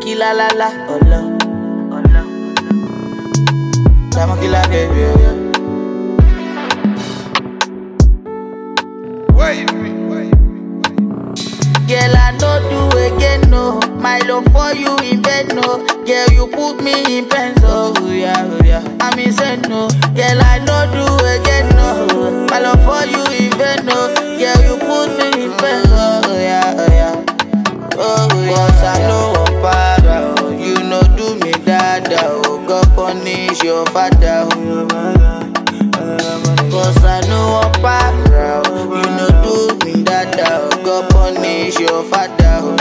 killer la la, ọlọ, ọlọ. Diamond killer baby, oh, yeah. Girl, I no do again, no. My love for you in bed, no. Girl, you put me in pain, so oh, yeah, oh, yeah. I'm insane, no. Girl, I no do again, no. My love for you in bed, no. Girl, you put me in pain, oh yeah, oh yeah. Oh yeah. Cause I know I'm para, oh. You know do me dada, oh. God punish your father, oh. Cause I know I'm para, oh. You know do me dada, oh. God punish your father, oh.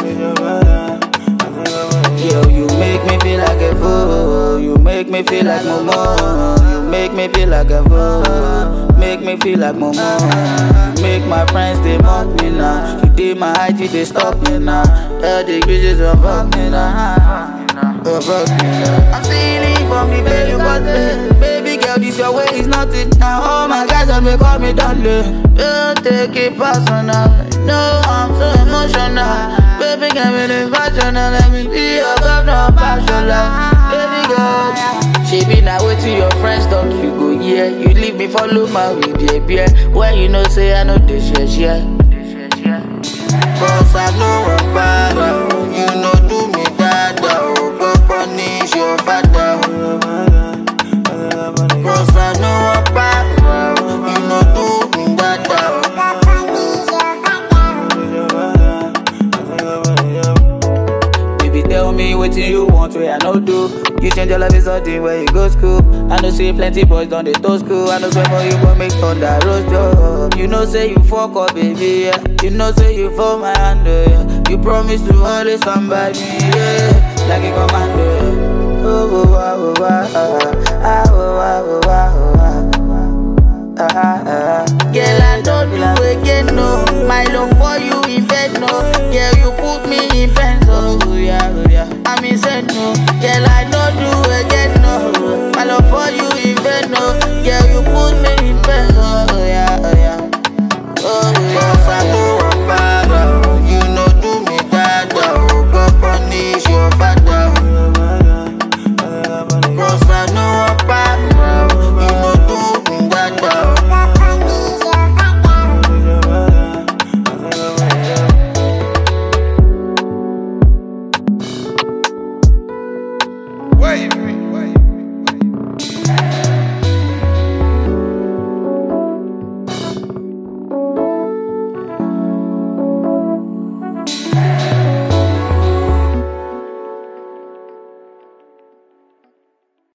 Yo, you make me feel like a fool. You make me feel like Momo. You make me feel like a fool. Make me feel like Momo. You make my friends they mock me now. You did my IG they stop me now. All the bitches don't fuck me now. Don't fuck me now. I'm feeling from the belly button. Baby girl, this your way is nothing. Now all my guys on me call me darling. Don't take it personal. No, I'm so emotional. Baby, get me the fashion and let me be your governor fashion Baby girl, she be now wait till your friends talk, you go yeah. You leave me follow my with the beer. When you know say I know this shit, yeah. Cause I know I'm bad, oh. you know do me bad, oh. Go punish your father, oh. Cause I know I'm bad, oh. you know do me bad, oh. Baby, tell me what you want, where I no do. You change your life is something where you go school. I know see plenty boys done they to school. I know swear for you go make thunder roast job. You know say you fuck up, baby. Yeah. You know say you for my hand, yeah. You promise to always stand by me, yeah. Like a commando. Yeah. Oh, oh, oh, oh, oh, oh, ah, oh, oh, oh, oh, oh, ah, ah, ah. Girl, I don't do again, no. My love for you